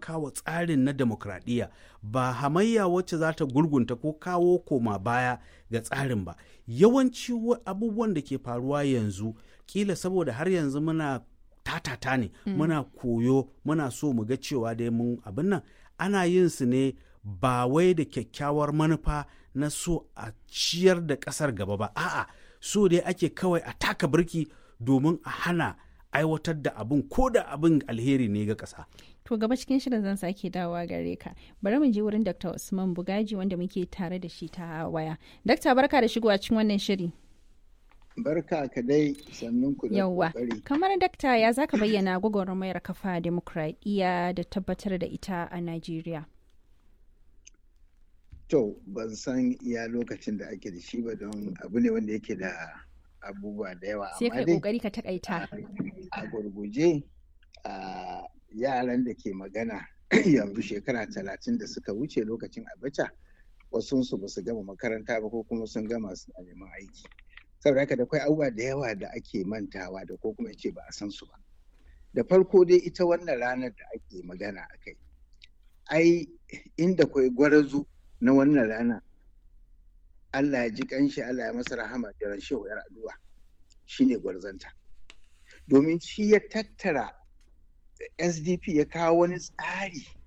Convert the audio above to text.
taimakawa tsarin na demokradiyya ba hamayya wacce za ta gurgunta ko kawo koma baya ga tsarin ba yawanci abubuwan da ke faruwa yanzu kila saboda har yanzu muna tatata ne mm. muna koyo muna so mu ga cewa dai mun abin nan ana yin su ne ba wai da kyakkyawar manufa na so a ciyar da ƙasar gaba ba a'a so dai ake kawai a taka birki domin a hana aiwatar da abin ko da abin alheri ne ga ƙasa. To gaba cikin shirin zan sake dawowa gare ka. Bari mu je wurin Dr. Usman Bugaji wanda muke tare da shi ta waya. Dakta barka da shigowa cikin wannan shiri. Barka ka dai sannun ku da Yawwa. Kamar dakta ya zaka bayyana gwagwarmayar kafa demokradiyya da tabbatar da ita a Najeriya. To ban san iya lokacin da ake da shi ba don abu ne wanda yake da abubuwa da yawa sai kai kokari ka takaita a gurguje a yaran da ke magana yanzu shekara talatin da suka wuce lokacin abacha wasunsu ba su gama makaranta ba ko kuma sun gama su neman aiki saboda haka da kwai abubuwa da yawa da ake mantawa da ko kuma ce ba a san su ba da farko dai ita wannan ranar da ake magana a kai ai inda kwai gwarazu na wannan rana Allah ya ji kanshi Allah ya masa rahama da shehu yar addu'a shine gwarzanta domin shi ya tattara SDP ya kawo wani tsari